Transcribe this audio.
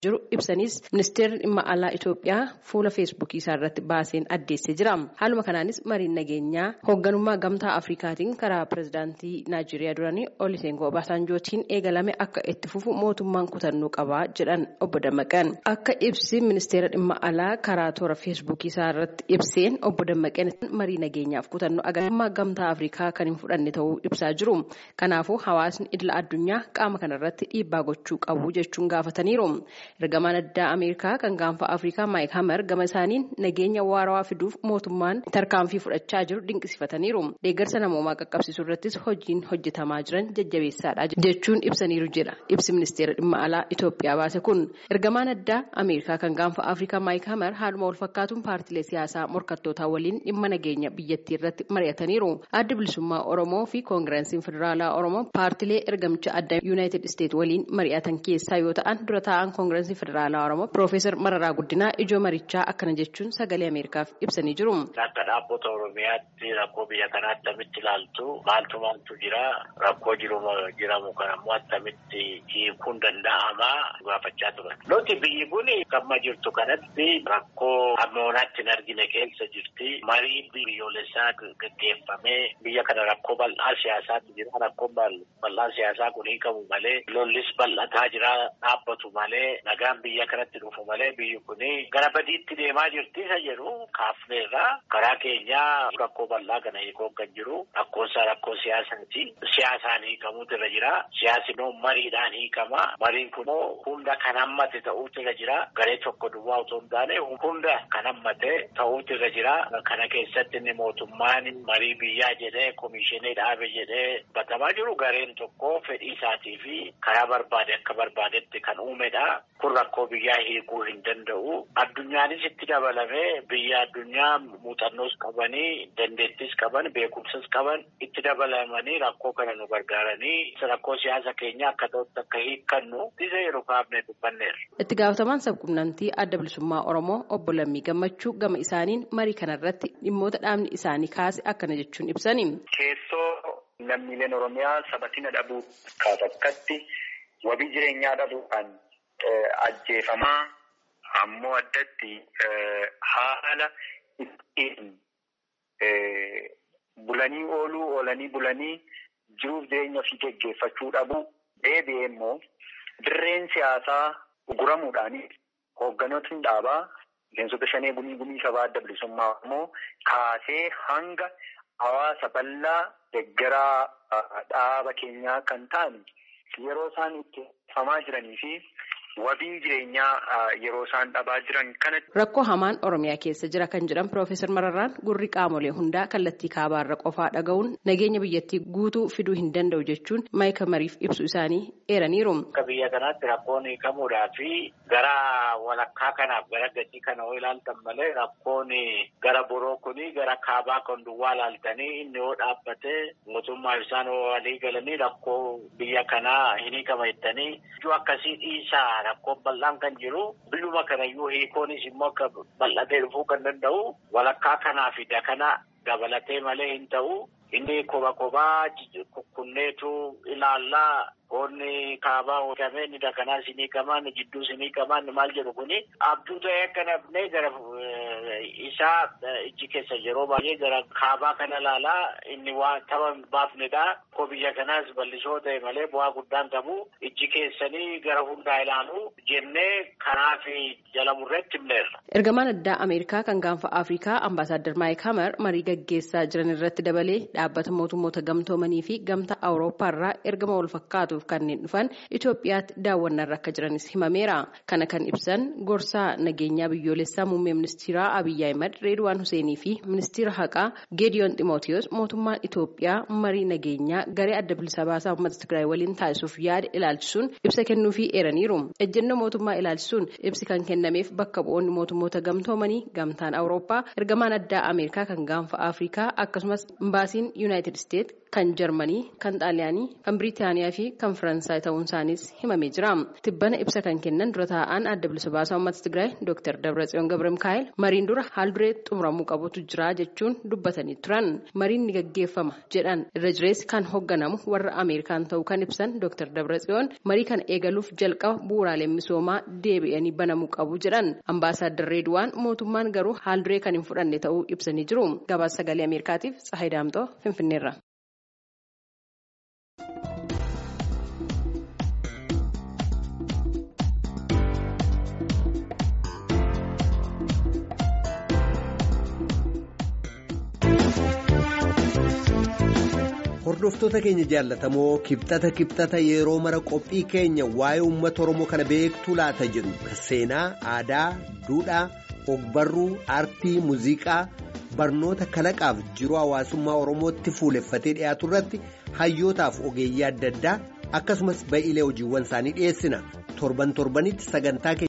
jiru ibsanis ministeerri dhimma alaa Itoophiyaa fuula feesbuukii isaa irratti baaseen addeessee jira. Haaluma kanaanis mariin nageenyaa hoogganummaa gamtaa Afrikaatiin karaa pirezidaantii Naayijeeriyaa duranii Olusegun Obasanjootiin eegalame akka itti fufu mootummaan kutannoo qabaa jedhan obbo Dammaqan. Akka ibsi ministeera dhimma alaa karaa toora feesbuukii isaa irratti ibseen obbo Dammaqan marii nageenyaaf kutannoo agarummaa gamtaa Afrikaa kan hin fudhanne ta'uu ibsaa jiru. Kanaafuu hawaasni idila addunyaa qaama kanarratti dhiibbaa gochuu qabu jechuun gaafataniiru. Ergamaan addaa Ameerikaa kan gaanfa Afrikaa Maayik Hamer gama isaaniin nageenya waarawaa fiduuf mootummaan tarkaanfii fudhachaa jiru dinqisiifataniiru. Deeggarsa namoomaa qaqqabsiisuu irrattis hojiin hojjetamaa jiran jajjabeessaadha jechuun ibsaniiru jedha. Ibsi ministeera dhimma alaa Itoophiyaa baase kun ergamaan addaa Ameerikaa kan gaanfa Afrikaa Maayik Hamer haaluma wal fakkaatuun paartilee siyaasaa morkattootaa waliin dhimma nageenya biyyattii irratti mari'ataniiru. Adda bilisummaa Oromoo fi Koongireesiin Federaalaa Oromoo paartilee ergamicha addaa Yuunaayitid Isteet waliin mari'atan keessaa yoo ta'an dura taa'an Koongireesii Federaalaa Oromoo Piroofeesar Mararaa Guddinaa ijoo marichaa akkana jechuun sagalee Ameerikaaf ibsanii jiru. Akka dhaabbata Oromiyaatti rakkoo biyya kanaa attamitti ilaaltu maaltu maaltu jira rakkoo jiramu kan ammoo attamitti hiikuun danda'ama gaafachaa turan. Nuti biyyi kun amma jirtu kanatti rakkoo ammoonaatti hin argine keessa jirti. Marii biyyoolessaa gaggeeffamee biyya kana rakkoo bal'aa siyaasaatu jira. Rakkoon bal'aa siyaasaa kun hiikamu malee lollis bal'ataa jira dhaabbatu malee nagaan biyya kanatti dhufu malee biyyi kun gara badiitti deemaa jirti isa jedhu kaafneerra karaa keenyaa rakkoo bal'aa kana hiikuun kan jiru rakkoonsaa rakkoo siyaasaati. Siyaasaan hiikamuutu irra jira. Siyaasni immoo mariidhaan hiikama. Mariin kun hunda kan hammate ta'uutu irra jira. Garee tokko duwwaa otoo hin taane hunda kan hammate ta'uutu irra jira. Kana keessatti inni mootummaan marii biyyaa jedhee komishinii dhaabe jedhee batamaa jiru gareen tokko fedhii isaatii fi karaa barbaade akka barbaadetti kan uumedha. Kun rakkoo biyyaa hiikuu hin danda'u. Addunyaanis itti dabalamee biyya addunyaa muuxannoos qabanii dandeettis qaban beekumsas qaban itti dabalamanii rakkoo kana nu gargaaranii rakkoo siyaasa keenya akka ta'utti akka hiikkannu isa yeroo kaafnee dubbanneerra. Itti gaafatamaan sabquunnamtii adda bilisummaa Oromoo obbo Lammii Gammachuu gama isaaniin marii kanarratti dhimmoota dhaabni isaanii kaase akkana jechuun ibsani. Keessoo lammiileen Oromiyaa sabatina dhabuu kaasatti wabii jireenyaa dhabuudhaan ajjeefamaa ammoo addatti haala ittiin bulanii ooluu oolanii bulanii jiruuf jireenya ofii geggeeffachuu dhabu deebi'ee immoo dirreen siyaasaa guramuudhaan hoogganootni dhaabaa miseensota shanee bunii gumii sabaa adda bilisummaa immoo kaasee hanga hawaasa bal'aa deggaraa dhaaba keenyaa kan ta'an yeroo isaan itti famaa jiranii fi wabii jireenyaa yeroo isaan dhabaa jiran kanatti. Rakkoo hamaan Oromiyaa keessa jira kan jedhan Piroofeesar Mararraan gurri qaamolee hundaa kallattii kaabaarra qofaa dhaga'uun nageenya biyyattii guutuu fiduu hin danda'u jechuun maayika mariif ibsu isaanii eeraniiru. Akka biyya kanaatti rakkoon hiikamuudhaa fi gara walakkaa kanaaf gara gatii kana yoo ilaaltan malee rakkoon gara boroo kuni gara kaabaa kan duwwaa ilaaltanii inni yoo dhaabbatee mootummaa isaan walii galanii rakkoo biyya kanaa hin hiikama jettanii ijoo akkasii dhiisaa rakkoon bal'aan kan jiru biyyuma kanayyuu hiikoonis immoo akka bal'atee dhufuu kan danda'u walakkaa kanaa fi dakana dabalatee malee hin ta'u inni koba kobaa kukkunneetu ilaallaa Qoonni kaabaa hojjame inni dakanaa sinii qaban jidduu sinii qaban maal jedhu kuni abduu ta'ee akka nafnee gara isaa ijji keessa yeroo baay'ee gara kaabaa kana ilaalaa inni waan tapha baafnedha. Ko biyya kanaas bal'isoo ta'e malee bu'aa guddaan qabu ijji keessanii gara hundaa ilaalu jennee karaa fi jala murreetti himneerra. Ergamaan addaa Ameerikaa kan gaanfa Afrikaa Ambaasaadder Maayik Hamer marii gaggeessaa jiran irratti dabalee dhaabbata mootummoota gamtoomanii fi gamtaa Awurooppaa irraa ergama wal fakkaatuuf kanneen dhufan Itoophiyaatti daawwannaarra akka jiranis himameera. Kana kan ibsan gorsaa nageenyaa biyyoolessaa muummee ministeeraa Abiyyi Ahimad Reedwaan Huseenii fi ministeera haqaa Geediyoon Ximootiyoos mootummaan Itoophiyaa marii nageenyaa garee adda bilisa baasaa uummata Tigraay waliin taasisuuf yaada ilaalchisuun ibsa kennuufii eeraniiru. Ejjennoo mootummaa ilaalchisuun ibsi kan kennameef bakka bu'oonni mootummoota gamtoomanii gamtaan Awurooppaa ergamaan addaa Ameerikaa kan gaanfa Afrikaa akkasumas imbaasiin Yuunaayitid Isteet kan Jarmanii, kan Xaaliyaanii, kan Biriitaaniyaa fi kan Faransaay ta'uun isaaniis himamee jira. Tibbana ibsa kan kennan dura taa'an adda bilisa baasaa uummata Tigraay Dr. Dabratsiyoon Gabra Mikaa'el mariin dura haal duree xumuramuu qabutu jira jechuun dubbatanii turan. Mariin ni gaggeeffama jedhan irra jireessi kan hoogganamu warra Ameerikaan ta'uu kan ibsan Dr. Dabratsiyoon marii kana eegaluuf jalqaba bu'uuraaleen misoomaa deebi'anii banamuu qabu jedhan. Ambaasaadder Reediwaan mootummaan garuu haal duree kan hin fudhanne ta'uu ibsanii jiru. Gabaasa sagalee Ameerikaatiif Tsahayi Daamtoo Finfinneerra. Hordoftoota keenya jaallatamoo kibxata kibxata yeroo mara qophii keenya waa'ee uummata Oromoo kana beektuu laata jedhu seenaa, aadaa, duudhaa, ogbarruu, aartii, muuziqaa, barnoota kalaqaaf jiruu hawaasummaa Oromootti fuuleffatee dhiyaatu irratti hayyootaaf ogeeyyii adda addaa akkasumas ba'iilee hojiiwwan isaanii dhiyeessina torban torbanitti sagantaa